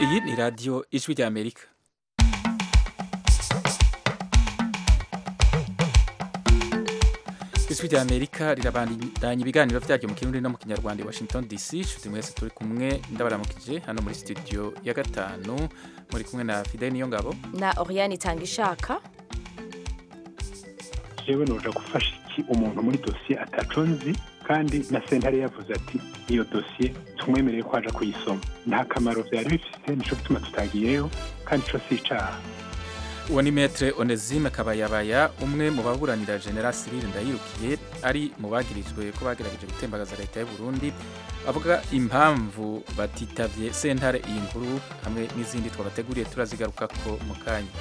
iyi ni radiyo ijwi ry'amerika ijwi ry'amerika rirabandanya ibiganiro byaryo mu kirundi no mu kinyarwanda i washington dc nshuti mwese turi kumwe ndabaramukije hano muri studio ya gatanu muri kumwe na fidel niyo ngabo na Oriane itanga ishaka jewe noja gufasha iki umuntu muri dosiye ataco nzi kandi na sentare yavuze ati iyo dosiye tumwemereye ko aja kuyisoma nta kamaro vyari bifise nico gituma tutagiyeyo kandi ico si icaha uwo ni metre onesime kabayabaya umwe mu baburanira general cyril ndayirukiye ari mu bagirijwe ko bagerageje gutembagaza leta y'u burundi avuga impamvu batitavye sentare iyi nkuru hamwe n'izindi twabateguriye turazigarukako mu kanya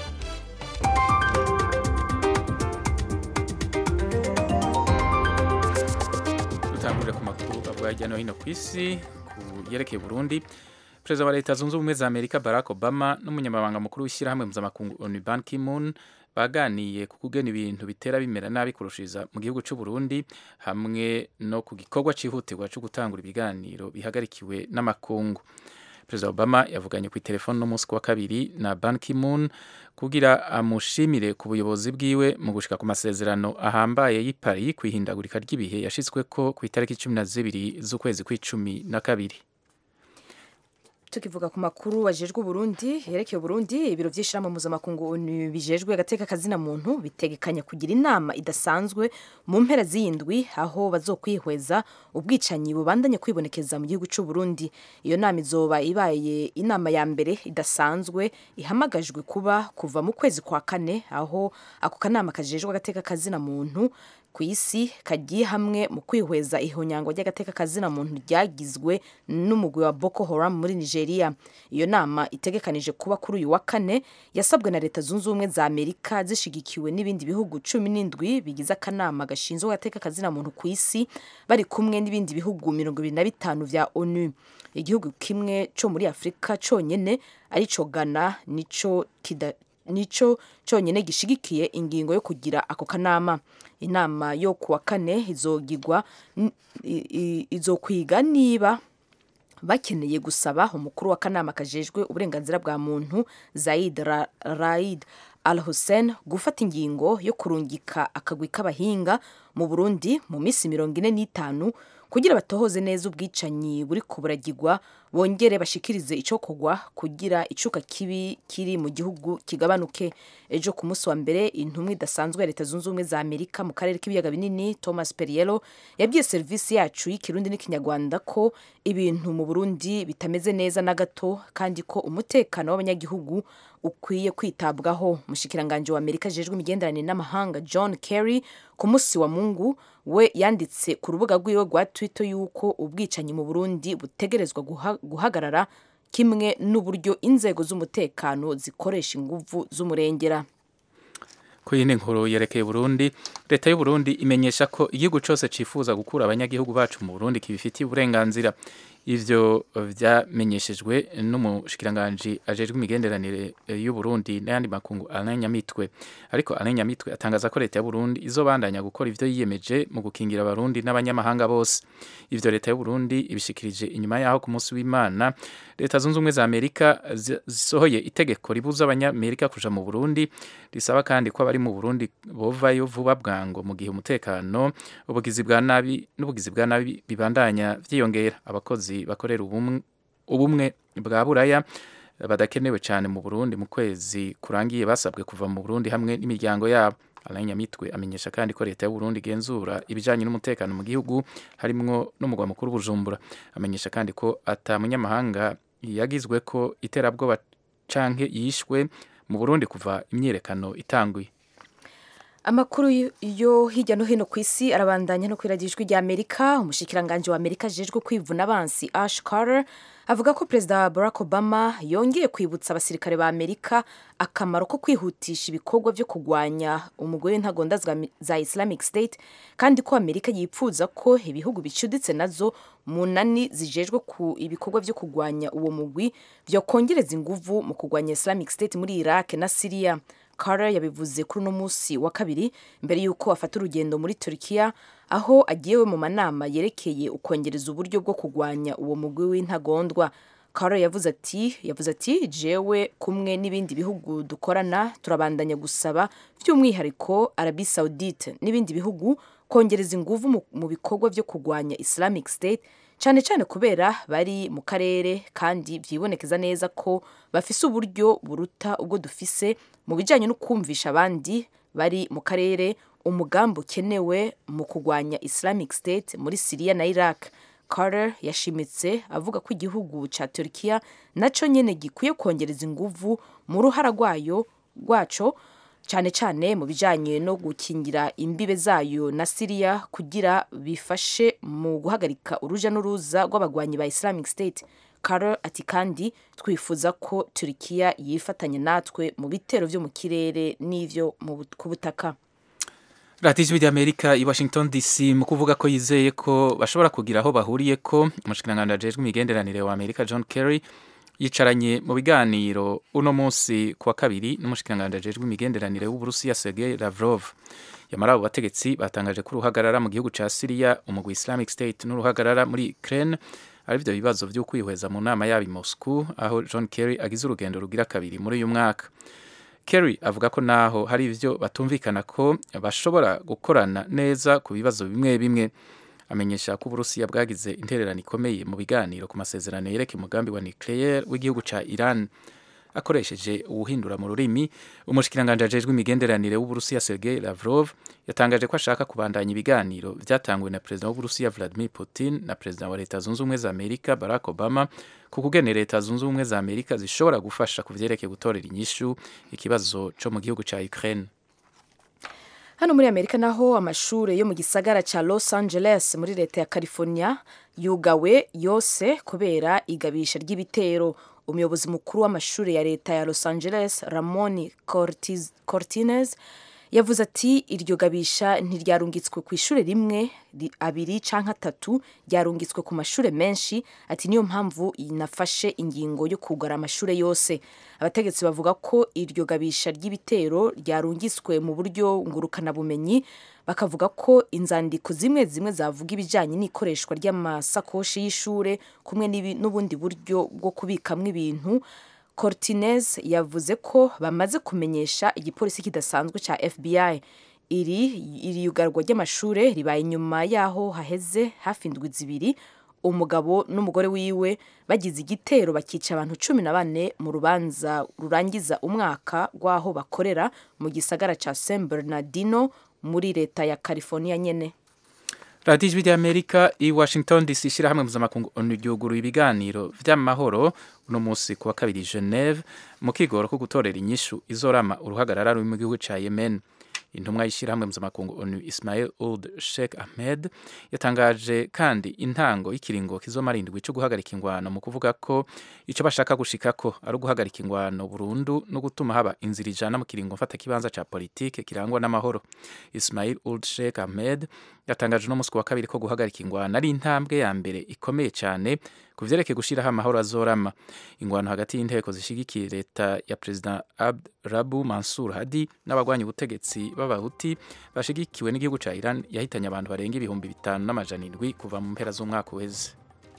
dutangurire ku makuru avuga hirya no hino ku isi ku yerekeye burundi perezida wa leta zunze ubumwe za amerika barack obama n'umunyamabanga mukuru w'ishyirahamwe mpuzamakungu onu ban ki-moon baganiye ku kugena ibintu bitera bimera nabi kurushiriza mu gihugu cy'u Burundi hamwe no ku gikorwa cyihutirwa cyo gutangura ibiganiro bihagarikiwe n'amakungu perezida obama yavuganye ku telefone n'umunsi wa kabiri na ban ki-moon kugira amushimire ku buyobozi bwiwe mu gushika ku masezerano ahambaye y'i Paris ku ihindagurika ry'ibihe yashitsweko ku itariki cumi na zibiri z'ukwezi kw'icumi na kabiri tukivuga ku makuru wajejwe Burundi yerekeye Burundi ibiro vy'ishirahamwe mpuzamakungu ONU bijejwe agateka kazina muntu bitegekanya kugira inama idasanzwe mu mpera z'iyindwi aho bazokwihweza ubwicanyi bubandanye kwibonekeza mu gihugu c'u Burundi iyo nama izoba ibaye inama ya mbere idasanzwe ihamagajwe kuba kuva mu kwezi kwa kane aho ako kanama kajejwe agateka kazina muntu ku isi kagiye hamwe mu kwihweza ihonyango ry'agateka kazina muntu ryagizwe n'umugwi wa Boko Haram muri Nigeria iyo nama itegekanije kuba kuri uyu wa kane yasabwe na leta zunze ubumwe za Amerika zishigikiwe n'ibindi bihugu cumi n'indwi bigize akanama gashinzwe agateka kazina muntu ku isi bari kumwe n'ibindi bihugu mirongo ibiri na bitanu vya ONU igihugu kimwe co muri Afurika conyene arico Ghana nico kida nico cyonyine gishigikiye ingingo yo kugira ako kanama inama yo kuwa kane izogirwa izokwiga niba bakeneye gusaba umukuru w'akanama kajejwe uburenganzira bwa muntu Zaid Raid Al Hussein gufata ingingo yo kurungika akagwi k'abahinga mu Burundi mu minsi mirongo ine n'itanu kugira batohoze neza ubwicanyi buri kuburagirwa bongere bashikirize icokogwa kugira icuka kibi kiri mu gihugu kigabanuke ejo ku munsi wa mbere intumwa idasanzwe ya leta zunze ubumwe za amerika mu karere k'ibiyaga binini thomas periello yabwiye serivisi yacu y'ikirundi n'ikinyarwanda ko ibintu mu burundi bitameze neza na gato kandi ko umutekano w'abanyagihugu ukwiye kwitabwaho mushikiranganje wa amerika ajejwe imigenderanire n'amahanga john kerry ku munsi wa mungu we yanditse ku rubuga rwiwe rwa twitter yuko ubwicanyi mu burundi butegerezwa guhagarara kimwe n'uburyo inzego z'umutekano zikoresha inguvu z'umurengera ku yindi nkuru yerekeye Burundi leta y'u Burundi imenyesha ko igihugu cyose cifuza gukura abanyagihugu bacu mu Burundi kibifitiye uburenganzira ivyo vyamenyeshejwe n'umushikiranganji ajejwe imigenderanire y'u Burundi n'ayandi makungu Alain Nyamitwe ariko Alain Nyamitwe atangaza ko leta y'u Burundi izobandanya gukora ivyo yiyemeje mu gukingira abarundi n'abanyamahanga bose ivyo leta y'u Burundi ibishikirije inyuma yaho ku munsi w'Imana leta zunze ubumwe za Amerika zisohoye itegeko ribuza abanyamerika kuja mu Burundi risaba kandi ko abari mu Burundi bovayo vuba bwango mu gihe umutekano ubugizi bwa nabi n'ubugizi bwa nabi bibandanya vyiyongera abakozi bakorera ubumwe bwa buraya badakenewe cyane mu Burundi mu kwezi kurangiye basabwe kuva mu Burundi hamwe n'imiryango yabo Alain Nyamitwe amenyesha kandi ko leta y'u Burundi igenzura ibijanye n'umutekano mu gihugu harimwo n'umugwa mukuru Bujumbura amenyesha kandi ko ata munyamahanga yagizwe ko iterabwoba canke yishwe mu Burundi kuva imyiyerekano itanguye amakuru yo hirya no hino ku isi arabandanya no kwiragijwe rya amerika umushikiranganje wa amerika ajejwe kwivuna abansi ash carter avuga ko perezida barack obama yongeye kwibutsa abasirikare ba amerika akamaro ko kwihutisha ibikorwa byo kurwanya umugore w'intagonda za islamic state kandi ko amerika yipfuza ko ibihugu bicuditse nazo munani zijejwe ku ibikorwa byo kurwanya uwo mugwi byokongereza inguvu mu kurwanya islamic state muri iraq na syria Carter yabivuze kuri uno munsi wa kabiri mbere y'uko afata urugendo muri Turkiya aho agiyewe mu manama yerekeye ukongereza uburyo bwo kurwanya uwo mugwi w'intagondwa Carter yavuze ati yavuze ati jewe kumwe n'ibindi bihugu dukorana turabandanya gusaba by'umwihariko Arabie Saoudite n'ibindi bihugu kongereza ingufu mu, mu bikorwa byo kurwanya Islamic State cyane cyane kubera bari mu karere kandi byibonekeza neza ko bafise uburyo buruta ubwo dufise mu bijyanye no kumvisha abandi bari mu karere umugambi ukenewe mu kurwanya Islamic State muri Syria na Iraq Carter yashimitse avuga ko igihugu cya Turkiya nacyo nyine gikwiye kongereza ingufu mu ruhara rwayo rwaco cyane cyane mu bijyanye no gukingira imbibe zayo na Syria kugira bifashe mu guhagarika uruja n'uruza rw'abagwanyi ba Islamic State Carter ati kandi twifuza ko Turkiya yifatanya natwe mu bitero byo mu kirere n'ivyo ku butaka radiyo ijwi ry'amerika i washington dc mu kuvuga ko yizeye ko bashobora kugira aho bahuriye ko umushikiranganji ajejwe imigenderanire wa amerika john kerry yicaranye mu biganiro uno munsi ku wa kabiri n'umushikiranganji ajejwe imigenderanire w'uburusiya sergei lavrov yamara abo bategetsi batangaje ko uruhagarara mu gihugu ca siriya umugwi islamic state n'uruhagarara muri ukraine ari byo bibazo vyo kwihweza mu nama yabo i moscow aho john kerry agize urugendo rugira kabiri muri uyu mwaka Kerry avuga ko naho hari ivyo batumvikana ko bashobora gukorana neza ku bibazo bimwe bimwe amenyesha ko Uburusiya bwagize intererano ikomeye mu biganiro ku masezerano yereka umugambi wa nucleaire w'igihugu ca Iran akoresheje ubuhindura mu rurimi umushikiranganje ajejwe imigenderanire w'Uburusiya Sergei Lavrov yatangaje ko ashaka kubandanya ibiganiro vyatanguwe na perezida w'Uburusiya Vladimir Putin na perezida wa Leta Zunze Ubumwe za Amerika Barack Obama ku kugene Leta Zunze Ubumwe za Amerika zishobora gufasha ku vyerekeye gutorera inyishu ikibazo co mu gihugu ca Ukraine hano muri amerika naho amashure yo mu gisagara ca los angeles muri leta ya california yugawe yose kubera igabisha ry'ibitero umuyobozi mukuru w'amashuri ya leta ya los angeles ramon cortines yavuze ati iryo gabisha ntiryarungitswe ku ishuri rimwe abiri canke atatu ryarungitswe ku mashure menshi ati niyo mpamvu nafashe ingingo yo kugara amashure yose abategetsi bavuga ko iryo gabisha ry'ibitero ryarungitswe mu buryo ngurukanabumenyi bakavuga ko inzandiko zimwe zimwe zavuga ibijyanye n'ikoreshwa ry'amasakoshi y'ishure kumwe n'ubundi buryo bwo kubikamwo ibintu Cortinez yavuze ko bamaze kumenyesha igipolisi kidasanzwe cya FBI iri iri yugarwa ry'amashure ribaye inyuma yaho haheze hafi indwi zibiri umugabo n'umugore wiwe bagize igitero bakica abantu cumi na bane mu rubanza rurangiza umwaka rw'aho bakorera mu gisagara cya San Bernardino muri leta ya California nyene radiyo ijwi ry'amerika i washington dc ishyirahamwe mpuzamakungu onu ryuguruye ibiganiro vy'amahoro uno munsi kuwa kabiri geneve mu kigoro ko gutorera inyishu izorama uruhagarara ruri mu gihugu ca yemen intumwa y'ishyirahamwe mpuzamakungu onu ismail old sheikh ahmed yatangaje kandi intango y'ikiringo kizomara indwi cyo guhagarika ingwano mu kuvuga ko ico bashaka gushikako ari uguhagarika ingwano burundu no gutuma haba inzira ijana mu kiringo mfata kibanza ca politike kirangwa n'amahoro ismail old sheikh ahmed yatangaje uno munsi wa kabiri ko guhagarika ingwano ari intambwe ya mbere ikomeye cyane ku vyerekeye gushiraho amahoro azorama ingwano hagati y'inteko zishigikiye leta ya perezida abd rabu mansur hadi n'abagwanya ubutegetsi b'abahuti bashigikiwe n'igihugu ca iran yahitanye abantu barenga ibihumbi bitanu n'amajana indwi kuva mu mpera z'umwaka uheze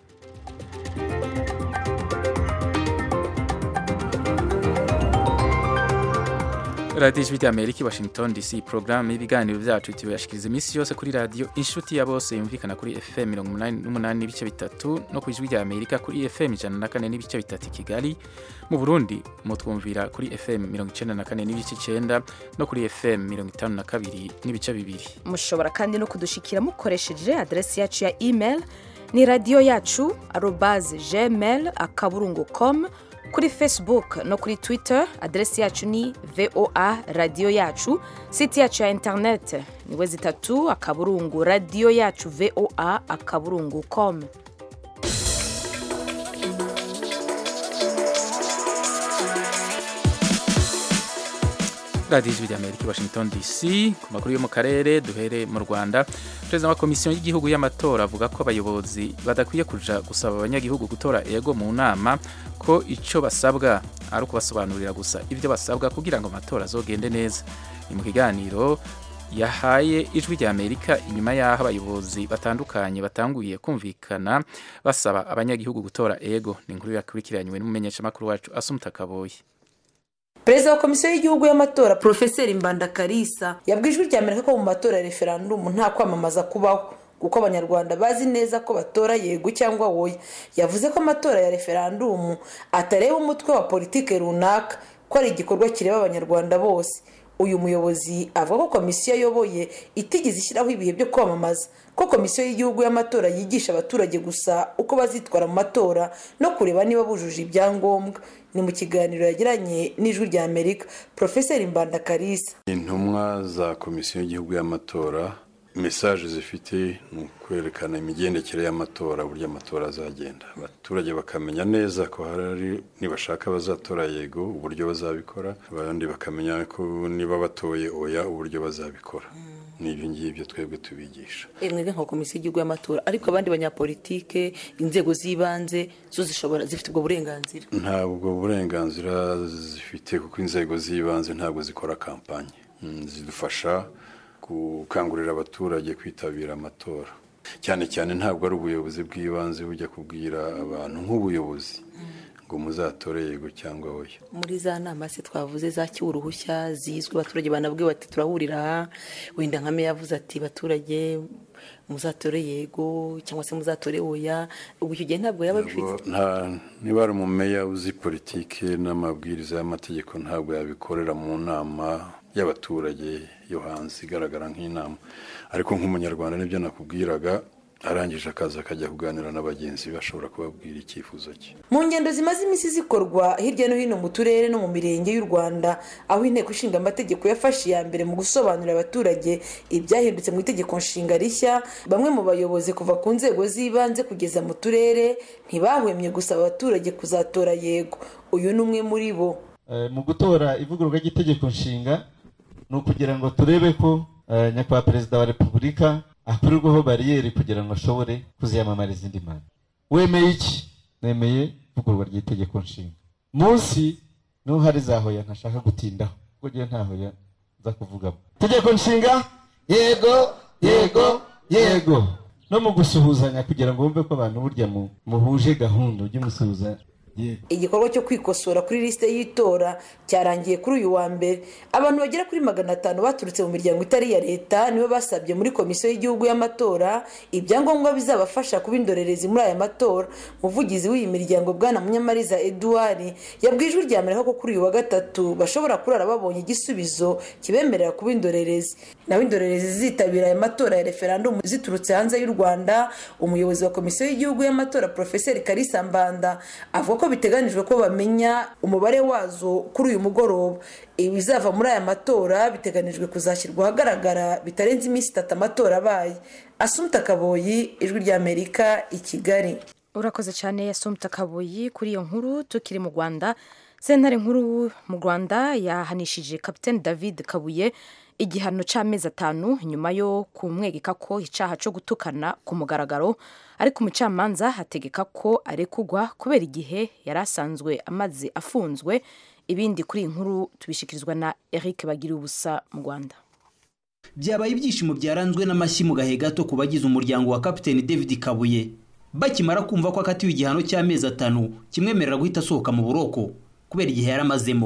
radiyo ijwi ry'amerika i washington dc porogaramu y'ibiganiro byacu tubashikiriza iminsi yose kuri radiyo inshuti ya bose yumvikana kuri fm mirongo umunani n'umunani n'ibice bitatu no ku ijwi ry'amerika kuri fm ijana na kane n'ibice bitatu i kigali mu burundi mutwumvira kuri fm mirongo icenda na kane n'ibice icenda no kuri fm mirongo itanu na kabiri n'ibice bibiri mushobora kandi no kudushikira mukoresheje aderesi yacu ya email ni radiyo yacu arobaze gmail akaburungu com kuri facebook no kuri twitter aderesi yacu ni voa radiyo yacu siti yacu ya internet ni we zitatu akaburungu radiyo yacu voa akaburungu com radiyo ijwi ry'amerika i washington dc ku makuru yo mu karere duhere mu rwanda perezida wa komisiyo y'igihugu y'amatora avuga ko abayobozi badakwiye kuja gusaba abanyagihugu gutora ego mu nama ko icyo basabwa ari ukubasobanurira gusa ibyo basabwa kugira ngo amatora azogende neza ni mu kiganiro yahaye ijwi rya amerika inyuma y'aho abayobozi batandukanye batanguye kumvikana basaba abanyagihugu gutora ego ni inkuru yakurikiranywe n'umumenyeshamakuru wacu asumuta kaboyi perezida wa komisiyo y'igihugu y'amatora porofeseri mbanda karisa yabwiye ijwi rya amerika ko mu matora ya referandumu nta kwamamaza kubaho kuko abanyarwanda bazi neza ko batora yego cyangwa woya yavuze ko amatora ya referandumu atareba umutwe wa politiki runaka ko ari igikorwa kireba abanyarwanda bose uyu muyobozi avuga ko komisiyo ayoboye itigeze ishyiraho ibihe byo kwamamaza ko komisiyo y'igihugu y'amatora yigisha abaturage gusa uko bazitwara mu matora no kureba niba bujuje ibyangombwa ni mu kiganiro yagiranye n'ijwi rya amerika porofeseri mbanda karisa intumwa za komisiyo y'igihugu y'amatora mesaje zifite ni ukwerekana imigendekere y'amatora uburyo amatora azagenda abaturage bakamenya neza ko hari nibashaka bazatora yego uburyo bazabikora abandi bakamenya ko niba batoye oya uburyo bazabikora n'ibyo ngibyo twebwe tubigisha mwebwe nka komisiyo y'igihugu y'amatora ariko abandi banyapolitike inzego z'ibanze zo zishobora zifite ubwo burenganzira ntabwo burenganzira zifite kuko inzego z'ibanze ntabwo zikora kampanye zidufasha gukangurira abaturage kwitabira amatora cyane cyane ntabwo ari ubuyobozi bw'ibanze bujya kubwira abantu nk'ubuyobozi ngo muzatore yego cyangwa oya muri za nama se twavuze zakiwe uruhushya zizwi abaturage banabwiwe bati turahurira aha wenda nka meya yavuze ati baturage muzatore yego cyangwa se muzatore oya ubu icyo gihe ntabwo yaba abifite niba ari umumeya uzi politiki n'amabwiriza y'amategeko ntabwo yabikorera mu nama y'abaturage yo hanze igaragara nk'inama ariko nk'umunyarwanda nibyo nakubwiraga arangije akaza akajya kuganira na bagenzi be ashobora kubabwira icyifuzo cye mu ngendo zimaze iminsi zikorwa hirya no hino mu turere no mu mirenge y'u rwanda aho inteko ishinga amategeko yafashe iya mbere mu gusobanurira abaturage ibyahindutse mu itegeko nshinga rishya bamwe mu bayobozi kuva ku nzego z'ibanze kugeza mu turere ntibahwemye gusaba abaturage kuzatora yego uyu ni umwe muri bo mu gutora ivugururwa ry'itegeko nshinga ni ukugira ngo turebe ko nyakubahwa perezida wa repubulika akurirwaho bariyeri kugira ngo ashobore kuziyamamariza indi manda wemeye iki nemeye ivugururwa ry'itegeko nshinga munsi niho hari za hoya ntashaka gutindaho kuko ngewe nta hoya nza kuvugamo itegeko nshinga yego yego yego no mu gusuhuzanya kugira ngo wumve ko abantu burya muhuje gahunda ujye umusuhuza igikorwa cyo kwikosora kuri lisite y'itora cyarangiye kuri uyu wa mbere abantu bagera kuri magana atanu baturutse mu miryango itari iya leta nibo basabye muri komisiyo y'igihugu y'amatora ibyangombwa bizabafasha kuba indorerezi muri aya matora umuvugizi w'iyi miryango bwana munyamariza eduard yabwiye ijwi rya amerika ko kuri uyu wa gatatu bashobora kurara babonye igisubizo kibemerera kuba indorerezi naho indorerezi zizitabira aya matora ya referandumu ziturutse hanze y'u rwanda umuyobozi wa komisiyo y'igihugu y'amatora porofeseri karisa mbanda avuga ko biteganijwe ko bamenya umubare wazo kuri uyu mugoroba ibizava muri aya matora biteganijwe kuzashyirwa ahagaragara bitarenze iminsi itatu amatora abaye asumta kaboyi ijwi ry'amerika i kigali urakoze cyane asumta kaboyi kuri iyo nkuru tukiri mu rwanda sentare nkuru mu rwanda yahanishije kapitene david kabuye igihano cy'amezi atanu nyuma yo kumwegeka ko icyaha cyo gutukana ku mugaragaro ariko umucamanza hategeka ko arekugwa kubera igihe yari asanzwe amaze afunzwe ibindi kuri iyi nkuru tubishikirizwa na eric bagira ubusa mu rwanda byabaye ibyishimo byaranzwe n'amashyi mu gahe gato ku bagize umuryango wa kapiteni david kabuye bakimara kumva ko akatiwe igihano cy'amezi atanu kimwemerera guhita asohoka mu buroko kubera igihe yari amazemo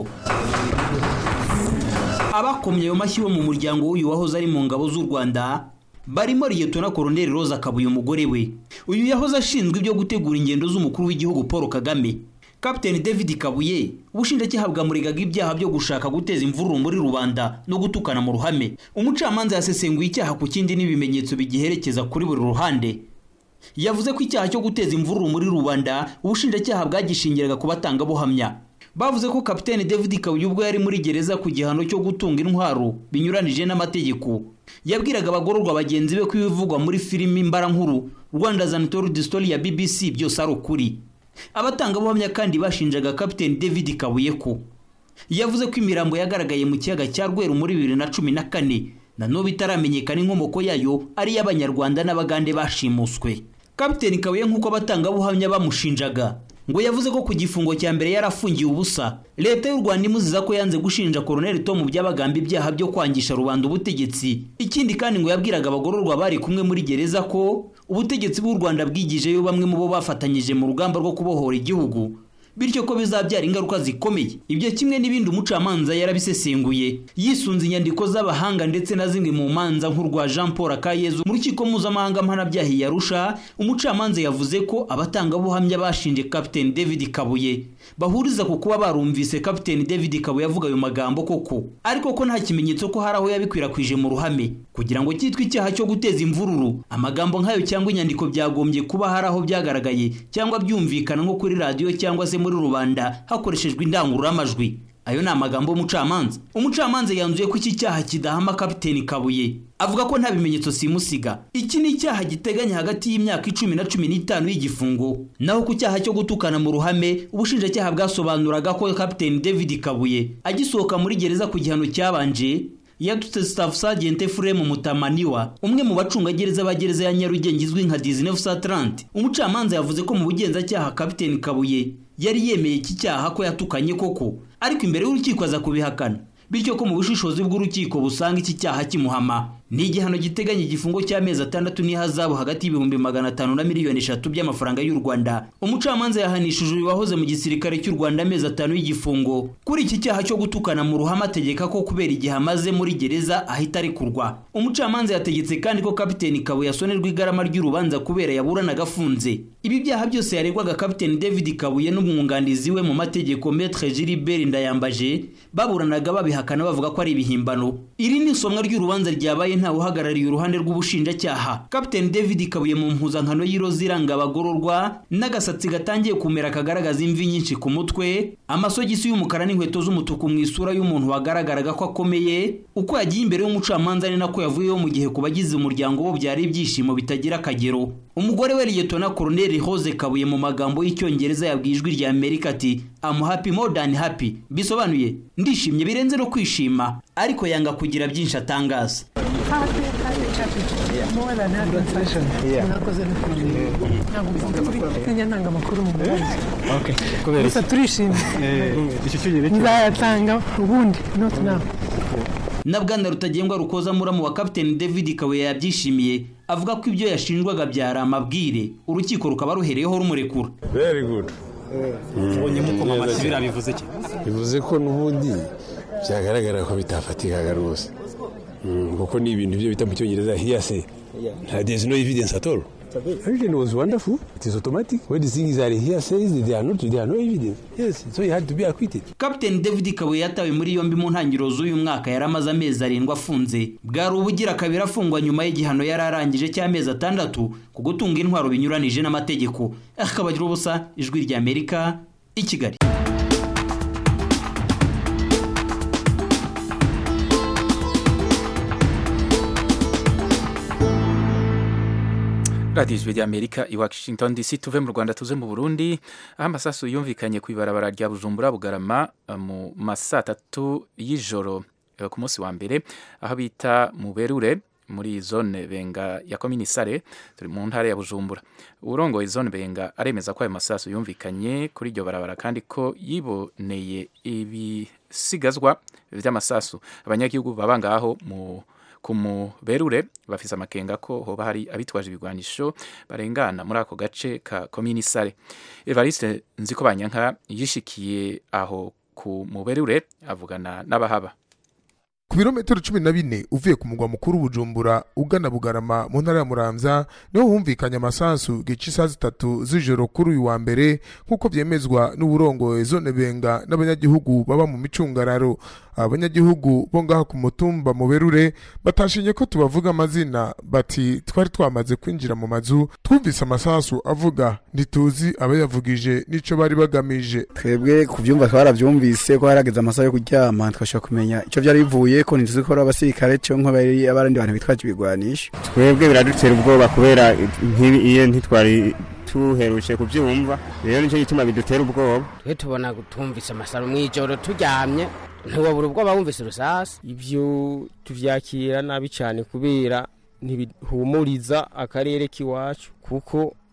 abakomye ayo mashyi bo mu muryango w'uyu wahoze ari mu ngabo z'u rwanda barimo liyetona koroneli roza kabuye umugore we uyu yahoze ashinzwe ibyo gutegura ingendo z'umukuru w'igihugu paul kagame kapiteni david kabuye ubushinjacyaha bwamuregaga ibyaha byo gushaka guteza imvururu muri rubanda no gutukana mu ruhame umucamanza yasesenguye icyaha ku kindi n'ibimenyetso bigiherekeza kuri buri ruhande yavuze ko icyaha cyo guteza imvururu muri rubanda ubushinjacyaha bwagishingiraga ku batangabuhamya bavuze ko kapiteni david kabuye ubwo yari muri gereza ku gihano cyo gutunga intwaro binyuranije n'amategeko yabwiraga abagororwa bagenzi be ko ibivugwa muri filimi mbarankuru rwanda zanitori distori ya bbc byose ari ukuri abatangabuhamya kandi bashinjaga kapiteni david kabuye ko yavuze ko imirambo yagaragaye mu kiyaga cya rweru muri bibiri na cumi na kane na n'ubu itaramenyekana inkomoko yayo ari iy'abanyarwanda n'abagande bashimuswe kapiteni kabuye nk'uko abatangabuhamya bamushinjaga ngo yavuze ko ku gifungo cya mbere yarafungiye ubusa leta y'u rwanda imuziza ko yanze gushinja koroneli tom byabagamba ibyaha byo kwangisha rubanda ubutegetsi ikindi kandi ngo yabwiraga abagororwa bari kumwe muri gereza ko ubutegetsi bw'u rwanda bwigijeyo bamwe mu bo bafatanyije mu rugamba rwo kubohora igihugu bityo ko bizabyara ingaruka zikomeye ibyo kimwe n'ibindi umucamanza yarabisesenguye yisunze inyandiko z'abahanga ndetse na zimwe mu manza nk'urwa jean paul akayezu mu rukiko mpuzamahanga mpanabyaha yarusha umucamanza yavuze ko abatangabuhamya bashinje kapiteni david kabuye bahuriza ku kuba barumvise kapiteni david kabuye avuga ayo magambo koko ariko ko nta kimenyetso ko hari aho yabikwirakwije mu ruhame kugira ngo cyitwe icyaha cyo guteza imvururu amagambo nk'ayo cyangwa inyandiko byagombye kuba hari aho byagaragaye cyangwa byumvikana nko kuri radiyo cyangwa se muri rubanda hakoreshejwe indangururamajwi ayo ni amagambo y'umucamanza umucamanza yanzuye ko iki cyaha kidahama kapiteni kabuye avuga ko nta bimenyetso simusiga iki ni icyaha giteganya hagati y'imyaka icumi na cumi n'itanu y'igifungo naho ku cyaha cyo gutukana mu ruhame ubushinjacyaha bwasobanuraga ko kapiteni david kabuye agisohoka muri gereza ku gihano cyabanje yadutse staff sergeant Efrem Mutamaniwa umwe mu bacungagereza ba gereza ya Nyarugenge izwi nka 1930 umucamanza yavuze ko mu bugenzacyaha kapiteni Kabuye yari yemeye iki cyaha ko yatukanye koko ariko imbere y'urukiko aza kubihakana bityo ko mu bushishozi bw'urukiko busanga iki cyaha kimuhama ni igihano giteganya igifungo cy'amezi atandatu n'ihazabu hagati y'ibihumbi magana atanu na miliyoni eshatu by'amafaranga y'u rwanda umucamanza yahanishije uyu wahoze mu gisirikare cy'u rwanda amezi atanu y'igifungo kuri iki cyaha cyo gutukana mu ruhame ategeka ko kubera igihe amaze muri gereza ahita arekurwa umucamanza yategetse kandi ko kapiteni kabuye asonerwa igarama ry'urubanza kubera yaburanaga afunze ibi byaha byose yaregwaga kapiteni david kabuye n'umwunganizi we mu mategeko metre gilibert ndayambaje baburanaga babihakana bavuga ko ari ibihimbano iri ni isomwa ry'urubanza ryabaye ntawe uhagarariye uruhande rw'ubushinjacyaha kapiteni david kabuye mu mpuzankano y'iroza iranga abagororwa n'agasatsi gatangiye kumera kagaragaza imvi nyinshi ku mutwe amasogisi y'umukara n'inkweto z'umutuku mu isura y'umuntu wagaragaraga ko akomeye uko yagiye imbere y'umucamanza ni nako yavuyeho mu gihe ku bagize umuryango bo byari ibyishimo bitagira akagero umugore we liyetona koroneli Rose kabuye mu magambo y'icyongereza yabwiye ijwi rya amerika ati am happy more than happy bisobanuye ndishimye birenze no kwishima ariko yanga kugira byinshi atangaza ntanga amakuru mu muhanda gusa turishimye nzayatanga ubundi not now na bwana rutagengwa rukoza muramu wa kapiteni david kabuye yabyishimiye avuga ko ibyo yashinjwaga byari amabwire urukiko rukaba ruhereyeho rumurekura very good ubonye muko amasibira bivuze ki bivuze ko n'ubundi byagaragara ko bitafatikaga rwose kuko ni ibintu byo bita mu cyongereza hiyase nta there is no evidence at all Everything was wonderful. It is automatic. When the things are here says they are not, they are no evidence. Yes, so he had to be acquitted. Captain David Kabuye yatawe muri yombi mu ntangiriro z'uyu mwaka yari amaze amezi arindwi afunze. Bwari ubugira kabiri afungwa nyuma y'igihano yari arangije cy'amezi atandatu ku gutunga intwaro binyuranije n'amategeko. Akabagira ubusa ijwi rya Amerika i Kigali. radiyo ijwi ry'amerika i washington dc tuve mu rwanda tuze mu burundi aho amasasu yumvikanye ku ibarabara rya bujumbura bugarama mu masaa tatu y'ijoro ku munsi wa mbere aho bita mu berure muri zone benga ya komini sare turi mu ntara ya bujumbura urongoye zone benga aremeza ko ayo masasu yumvikanye kuri iryo barabara kandi ko yiboneye ibisigazwa by'amasasu abanyagihugu baba ngaho mu ku muberure bafise amakenga ko hoba hari abitwaje ibigwanisho barengana muri ako gace ka komini sare evariste nziko banyanka yishikiye aho ku muberure avugana n'abahaba ku birometero cumi na bine uvuye ku mugwa mukuru bujumbura ugana bugarama mu ntara ya muramvya niho humvikanye amasasu gica isaha zitatu z'ijoro kuri uyu wa mbere nk'uko vyemezwa n'uburongoye zone benga n'abanyagihugu baba mu micungararo abanyagihugu bo ngaha ku mutumba mu berure batashinye ko tubavuga amazina bati twari twamaze kwinjira mu mazu twumvise amasasu avuga ntituzi abayavugije n'ico bari bagamije twebwe kuvyumva twaravyumvise ko harageze amasaha yo kuryama twashobora kumenya ico vyari bivuye ko ntituzi ko ari abasirikare canke bari abandi bantu bitwaje ibigwanisho twebwe biradutera ubwoba kubera iyo ntitwari tuherutse kubyumva rero nicyo gituma bidutera ubwoba twe tubona tumvise amasaro mu ijoro turyamye ntiwabura ubwoba wumvise urusasi ibyo tubyakira nabi cyane kubera ntibihumuriza akarere k'iwacu kuko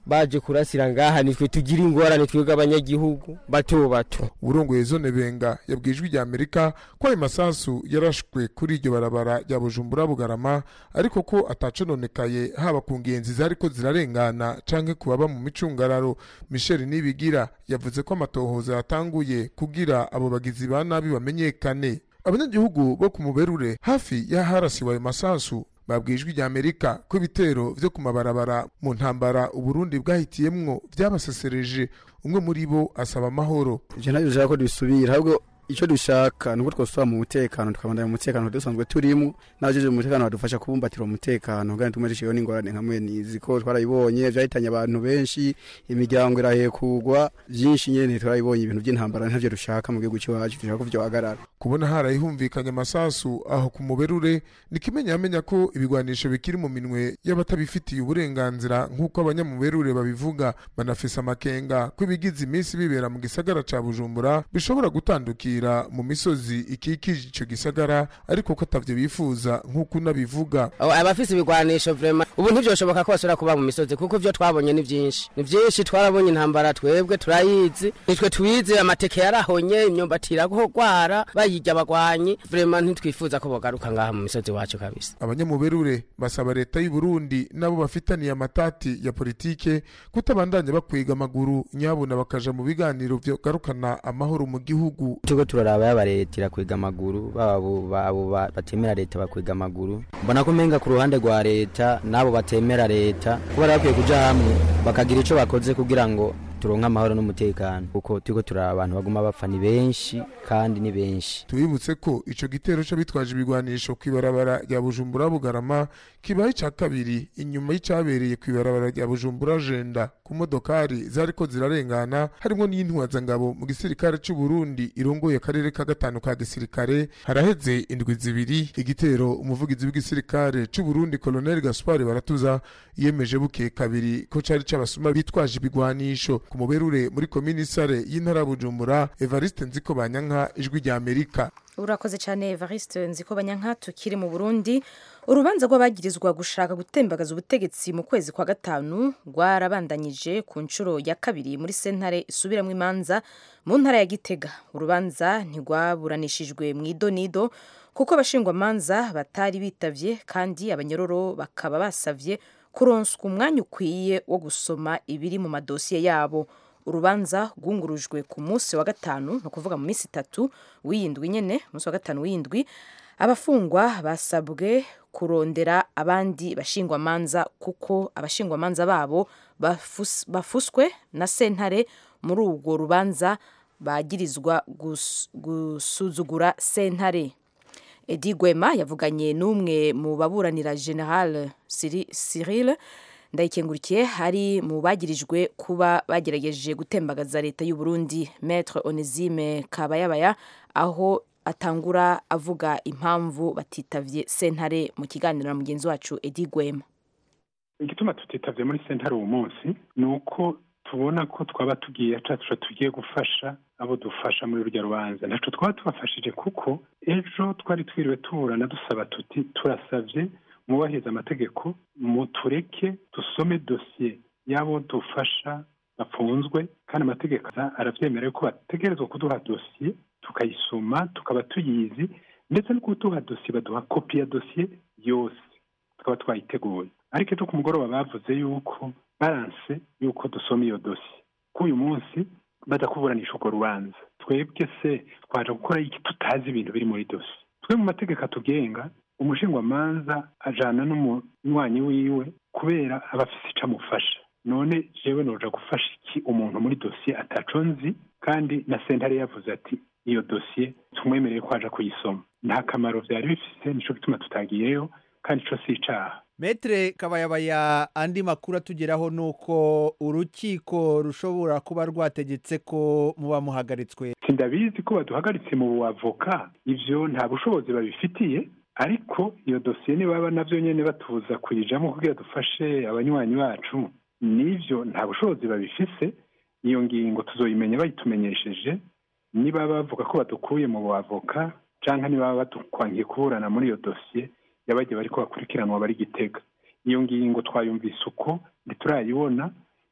baje kurasira ngaha nitwe tugira ingorane twebwe abanyagihugu bato bato uburongoye zone benga yabwiye ijwi rya amerika ko ayo masasu yarashwe kuri iryo barabara rya bujumbura bugarama ariko ko atacononekaye haba ku ngenzi zariko zirarengana canke ku baba mu micungararo michel nibigira yavuze ko amatohoza yatanguye kugira abo bagizi ba nabi bamenyekane abanyagihugu bo ku muberure hafi y'aharasiwe ayo masasu babwiye ijwi rya amerika ko ibitero vyo ku mabarabara mu ntambara uburundi bwahitiyemwo vyabasesereje umwe muri bo asaba amahoro ivyo ntabyo dushaka ko dusubira ahubwo icyo dushaka ni uko twosubira mu mutekano tukabandanya mu mutekano dusanzwe turimo n'abajeje mu mutekano badufasha kubumbatira umutekano kandi tumwe dushiyeho n'ingorane nka mwene izi ko twarayibonye vyahitanye abantu benshi imiryango irahekugwa vyinshi nyene twarayibonye ibintu vy'intambara ntavyo dushaka mu gihugu c'iwacu dushaka ko vyohagarara kubona harayihumvikanye amasasu aho ku muberure ni kimenyamenya ko ibigwanisho bikiri mu minwe y'abatabifitiye uburenganzira nk'uko abanyamuberure babivuga banafise amakenga ko ibigize iminsi bibera mu gisagara ca bujumbura bishobora gutandukira mu misozi ikikije ico gisagara ariko ko atavyo bifuza nk'uko unabivuga abafise ibigwanisho vrema ubu ntivyoshoboka ko basubira kuba mu misozi kuko ivyo twabonye ni vyinshi ni vyinshi twarabonye intambara twebwe turayizi nitwe twize amateke yarahonye imyumbati iragwara bayirya abagwanyi vrema ntitwifuza ko bogaruka ngaha mu misozi wacu kabisa abanyamuberure basaba leta y'u Burundi nabo bafitaniye amatati ya politike kutabandanya bakwiga amaguru nyabuna bakaja mu biganiro vyo garukana amahoro mu gihugu tuko turaraba yabaretera kwiga amaguru babo batemera leta bakwiga amaguru mbona ko umenga ku ruhande rwa leta n'abo batemera leta kuba bakwiye kuja hamwe bakagira ico bakoze kugira ngo turonka amahoro n'umutekano kuko turiko turaba abantu baguma bapfa ni benshi kandi ni benshi tubibutse ko ico gitero c'abitwaje ibigwanisho kw'ibarabara rya bujumbura bugarama kibaye ica kabiri inyuma y'icabereye kw'ibarabara rya bujumbura jenda ku modokari zariko zirarengana harimwo n'intwazangabo mu gisirikare c'u Burundi irongoye akarere ka gatanu ka gisirikare haraheze indwi zibiri igitero umuvugizi w'igisirikare c'u Burundi Colonel Gaspard Baratuza yemeje buke kabiri ko cari c'abasuma bitwaje ibigwanisho ku muberure muri komini sare y'intara bujumbura evariste nziko banyanka ijwi rya amerika urakoze cyane evariste nziko banyanka tukiri mu burundi urubanza rw'abagirizwa gushaka gutembagaza ubutegetsi mu kwezi kwa gatanu rwarabandanyije ku nshuro ya kabiri muri sentare isubiramo imanza mu ntara ya gitega urubanza ntirwaburanishijwe mu idonido kuko abashingwamanza batari bitavye kandi abanyororo bakaba basavye kuronswa umwanya ukwiye wo gusoma ibiri mu madosiye yabo urubanza rwungurujwe ku munsi wa gatanu ni ukuvuga mu minsi itatu w'iyindwi nyine umunsi wa gatanu w'iyindwi abafungwa basabwe kurondera abandi bashingwamanza kuko abashingwamanza babo bafus, bafuswe na sentare muri urwo rubanza bagirizwa gus, gusuzugura sentare edi gwema yavuganye n'umwe mu baburanira general cyril ndayikengurikiye hari mu bagirijwe kuba bagerageje gutembagaza leta y'u Burundi maître onesime kabayabaya aho atangura avuga impamvu batitavye sentare mu kiganiro na mugenzi wacu edi gwema igituma tutitavye muri sentare uwo munsi ni uko tubona ko twaba tugiye cacu tugiye gufasha abo dufasha muri rurya rubanza ntaco twaba tubafashije kuko ejo twari twiriwe tuburana dusaba tuti turasavye mwubahiriza amategeko mutureke dusome dosiye y'abo dufasha bafunzwe kandi amategeko arabyemera ko bategerezwa kuduha dosiye tukayisoma tukaba tuyizi ndetse no kuduha dosiye baduha kopi ya dosiye yose tukaba twayiteguye ariko ejo ku mugoroba bavuze yuko baranse yuko dusoma iyo dosiye ko uyu munsi badakuburanisha urwo rubanza twebwe se twaje gukora iki tutazi ibintu biri muri dosiye twe mu mategeko atugenga umushingwamanza ajana n'umunywanyi wiwe kubera aba afise ico amufasha none jewe noja gufasha iki umuntu muri dosiye ataco nzi kandi na sentare yavuze ati iyo dosiye tumwemereye ko aja kuyisoma nta kamaro vyari bifise nico gituma tutagiyeyo kandi ico si icaha metre kabayabaya andi makuru atugeraho ni uko urukiko rushobora kuba rwategetse ko muba muhagaritswe sindabizi ko baduhagaritse mu buavoka ivyo nta bushobozi babifitiye ariko iyo dosiye nibaba navyo nyene batuza kuyijamo kugira dufashe abanywanyi bacu nivyo nta bushobozi babifise iyo ngingo tuzoyimenya bayitumenyesheje niba bavuga ko badukuye mu buavoka canke niba badukwangiye kuburana muri iyo dosiye yabagiye bariko bakurikiranwa bari gitega iyo ngingo twayumvise uko ntiturayibona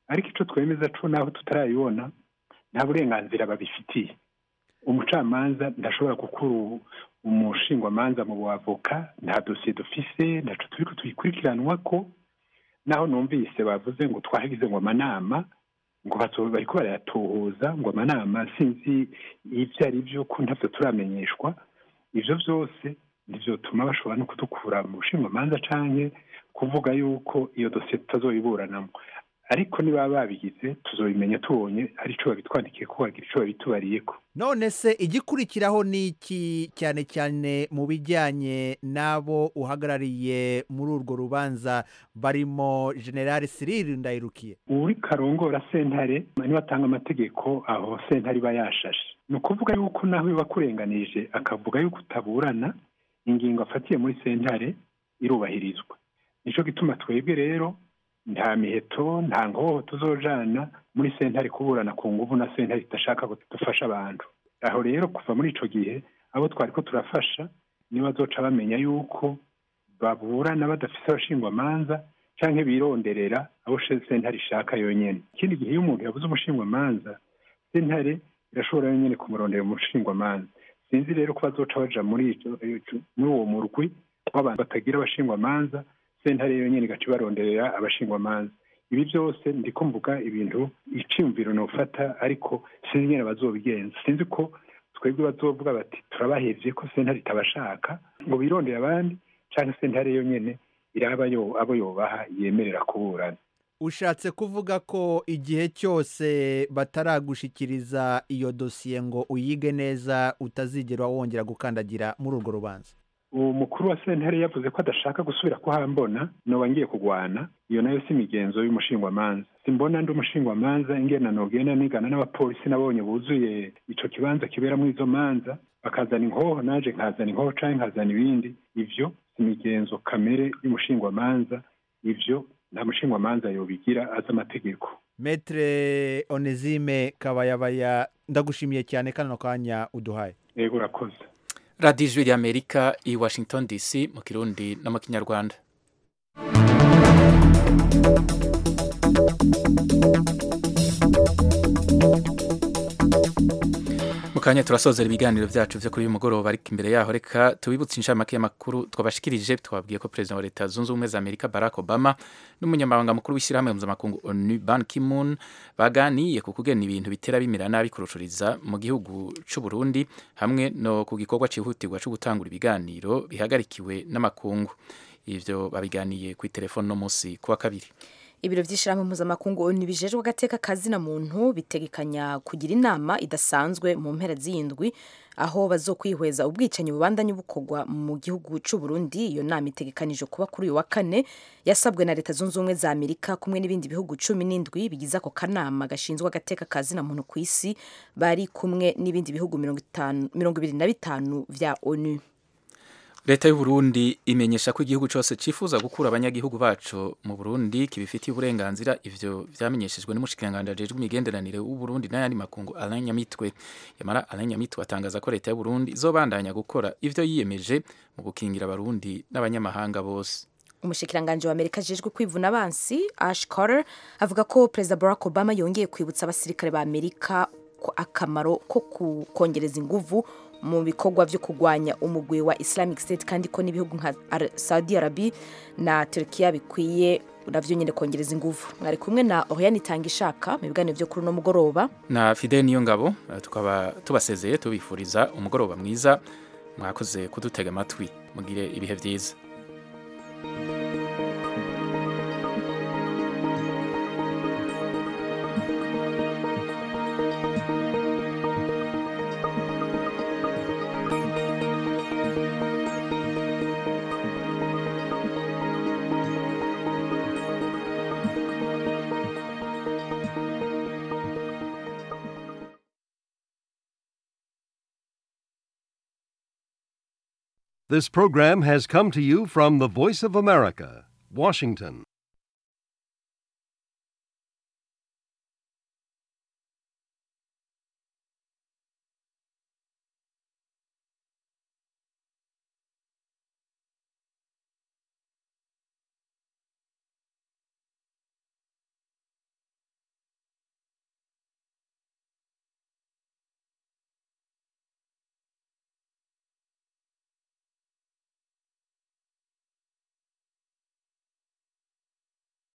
ariko icyo twemeza cyo naho tutarayibona nta burenganzira babifitiye umucamanza ntashobora gukura umushingwamanza mu bavoka nta dosiye dufise ntaco turiko tuyikurikiranwa ko naho numvise bavuze ngo twagize ngo amanama ngo bazo- bariko barayatuhuza ngo amanama sinzi ivyo ari vyo ko ntavyo turamenyeshwa ivyo vyose ntivyotuma bashobora no kudukura mu bushingwamanza canke kuvuga yuko iyo dosiye tutazoyiburanamwo ariko niba babigize tuzobimenya tubonye hari ico babitwandikiye ko wagira ico babitubariyeko none se igikurikiraho ni iki cyane cyane mu bijyanye n'abo uhagarariye muri urwo rubanza barimo generale Cyril ndayirukiye uri karongora sentare niba atanga amategeko aho sentare iba yashashe ni ukuvuga yuko naho biba akurenganije akavuga yuko utaburana ingingo afatiye muri sentare irubahirizwa nicyo gituma twebwe rero nta miheto nta nkoho tuzojana muri sentare kuburana ku nguvu na sentare idashaka ko dufasha abantu aho rero kuva muri ico gihe abo twari ko turafasha nibo bazoca bamenya yuko baburana badafise abashingwamanza canke bironderera abo she- sentare ishaka yonyene ikindi gihe iyo umuntu yabuze umushingwamanza sentare irashobora yonyene kumurondera umushingwamanza sinzi rero ko bazoca baja muri ico- ico- muri uwo murwi w'abantu batagira abashingwamanza sentare yonyene igaca ibaronderera abashingwamanza ibi byose ndiko mvuga ibintu iciyumviro nofata ariko sinzi nyene bazobigenza sinzi ko twebwe bazovuga bati turabahevye ko sentare itabashaka ngo birondere abandi canke sentare yonyene iraba yo abo yobaha yemerera kuburana ushatse kuvuga ko igihe cyose bataragushikiriza iyo dosiye ngo uyige neza utazigera wongera gukandagira muri urwo rubanza uwo mukuru wa sentare yavuze ko adashaka gusubira kuhambona noba ngiye kugwana iyo nayo si imigenzo y'umushingwamanza simbona ndi umushingwamanza ingena nogenda nigana n'abapolisi nabonye buzuye ico kibanza kiberamwo izo manza bakazana inkoho naje nkazana inkoho canke nkazana ibindi ivyo si imigenzo kamere y'umushingwamanza ivyo nta mushingwamanza yobigira azi amategeko metre onezime kabayabaya ndagushimiye cyane kano kanya uduhaye yego urakoze radiyo ijwi ry'amerika i washington dc mu kirundi no mu kinyarwanda mu kanya turasozera ibiganiro byacu byo kuri uyu mugoroba ariko imbere yaho reka tubibutse inshamake y'amakuru twabashikirije twabwiye ko perezida wa leta zunze ubumwe za amerika barack obama n'umunyamabanga mukuru w'ishyirahamwe mpuzamakungu onu ban ki-moon baganiye ku kugena ibintu bitera bimera nabi kurushuriza mu gihugu cy'u Burundi hamwe no ku gikorwa cyihutirwa cyo gutangura ibiganiro bihagarikiwe n'amakungu ivyo babiganiye ku telefone no munsi kuwa kabiri ibiro by'ishyirahamwe mpuzamakungu onu bijejwe agateka kazina muntu bitegekanya kugira inama idasanzwe mu mpera z'iyindwi aho bazokwihweza ubwicanyi bubandanye bukorwa mu gihugu cy'u Burundi iyo nama itegekanije kuba kuri uyu wa kane yasabwe na leta zunze ubumwe za amerika kumwe n'ibindi bihugu cumi n'indwi bigize ako kanama gashinzwe agateka kazina muntu ku isi bari kumwe n'ibindi bihugu mirongo itanu- mirongo ibiri na bitanu vya onu leta y'u Burundi imenyesha ko igihugu cyose cyifuza gukura abanyagihugu bacu mu Burundi kibifitiye uburenganzira ivyo vyamenyeshejwe n'umushikiranganji ajejwe imigenderanire w'u Burundi n'ayandi makungu Alain Nyamitwe yamara Alain Nyamitwe atangaza ko leta y'u Burundi izobandanya gukora ivyo yiyemeje mu gukingira abarundi n'abanyamahanga bose umushikiranganji wa amerika ajejwe kwivuna abansi ash carter avuga ko perezida barack obama yongeye kwibutsa abasirikare ba amerika ko akamaro ko ku- kongereza inguvu mu bikorwa byo kurwanya umugwi wa islamic state kandi ko n'ibihugu nka Ar- saudi arabi na turkiya bikwiye navyo nyine kongereza inguvu mwari kumwe na oriane itanga ishaka mu biganiro byo kuri uno mugoroba na Fidel Niyongabo eh, tukaba tubasezeye tubifuriza umugoroba mwiza mwakoze kudutega amatwi mugire ibihe vyiza This program has come to you from the Voice of America, Washington.